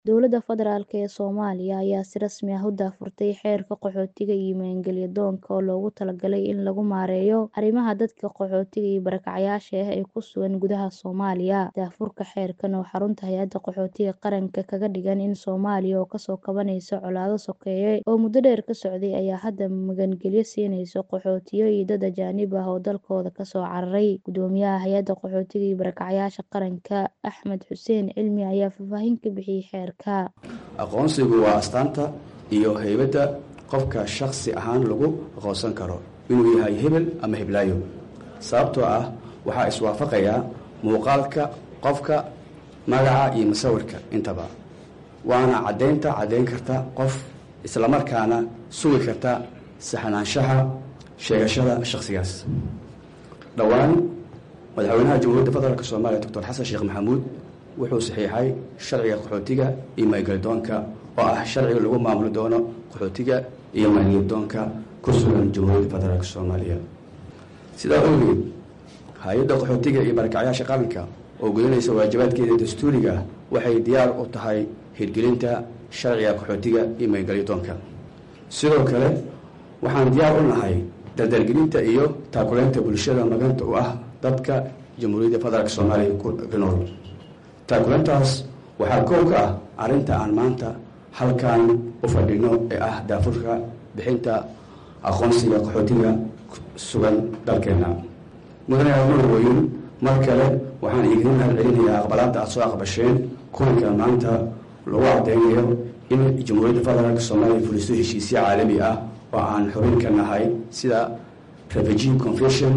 Dowladda Federaalk ee Soomaaliya ayaa si rasmi ah u daahfurtay Xeerka Qaxootiga iyo Maangeliyadoonka oo loogu talagalay in lagu maareeyo arrimaha dadka qaxootiga iyo barakacayaasha ah ee ku sugan gudaha Soomaaliya. Daahfurka xeerkan oo xarunta Hay'adda Qaxootiga Qaranka kaga dhigan in Soomaaliya oo kasoo kabanaysa colaado sokeeye oo muddo dheer ka socday ayaa hadda magangelyo siinaysa qaxootiyo iyo dad ajaanib ah oo dalkooda kasoo cararay. Guddoomiyaha Hay'adda Qaxootiga iyo Barakacayaasha Qaranka, Axmed Xuseen Cilmi ayaa faahfaahin ka bixiyay xeerka. aqoonsigu waa astaanta iyo haybadda qofka shakhsi ahaan lagu aqoonsan karo inuu yahay hebel ama heblaayo sababtoo ah waxaa iswaafaqaya muuqaalka qofka magaca iyo musawirka intaba waana caddaynta caddayn karta qof islamarkaana sugi karta saxnaanshaha sheegashada shakhsigaas dhowaan madaxweynaha jamhuuriyadda federaalk soomaaliya doctor xasan sheekh maxamuud wuxuu saxiixay sharciga qaxootiga iyo maangeliyadoonka oo ah sharciga lagu maamuli doono qaxootiga iyo maangeliyadoonka ku sugan jamhuuriyadda federaalk soomaaliya sidaa ogeed hay-adda qaxootiga iyo barakacyaasha qaranka oo gudanaysa waajibaadkeeda dastuuriga ah waxay diyaar u tahay hirgelinta sharciga qaxootiga iyo maangeliyadoonka sidoo kale waxaan diyaar u nahay dardargelinta iyo taakuleynta bulshada maganta u ah dadka jamhuuriyadda federaalk soomaaliya ku nool taakuleyntaas waxaa koow ka ah arrinta aan maanta halkan u fadhino ee ah daafurka bixinta aqoonsiga qaxootiga sugan dalkeena mudane amarweyn mar kale waxaan idiin mahad celinayaa aqbalaadda aad soo aqbasheen kulanka maanta lagu cadeynayo in jamhuuriyadda federaalk soomaaliya fuliso heshiisyo caalami ah oo aan xubin ka nahay sida refugee convention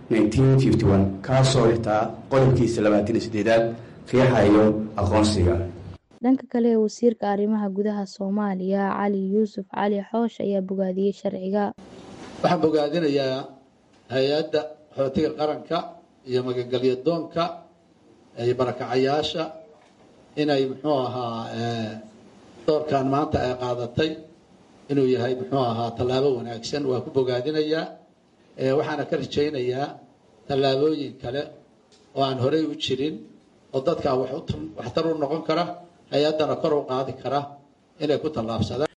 kaasoo xitaa qodobkiisa labaatan iyo sideedaad qiixayo aqoonsiga dhanka kale wasiirka arrimaha gudaha Soomaaliya Cali Yuusuf Cali Xoosh ayaa bogaadiyey sharciga waxaan bogaadinayaa hay-adda qaxootiga qaranka iyo magangelyadoonka iyo barakacayaasha inay muxuu ahaa doorkan maanta ay qaadatay inuu yahay muxuu ahaa tallaabo wanaagsan waa ku bogaadinayaa waxaana ka rajaynayaa tallaabooyin kale oo aan horey u jirin oo dadkaa waxtar u noqon kara hay-addana kor u qaadi kara inay ku tallaabsadaan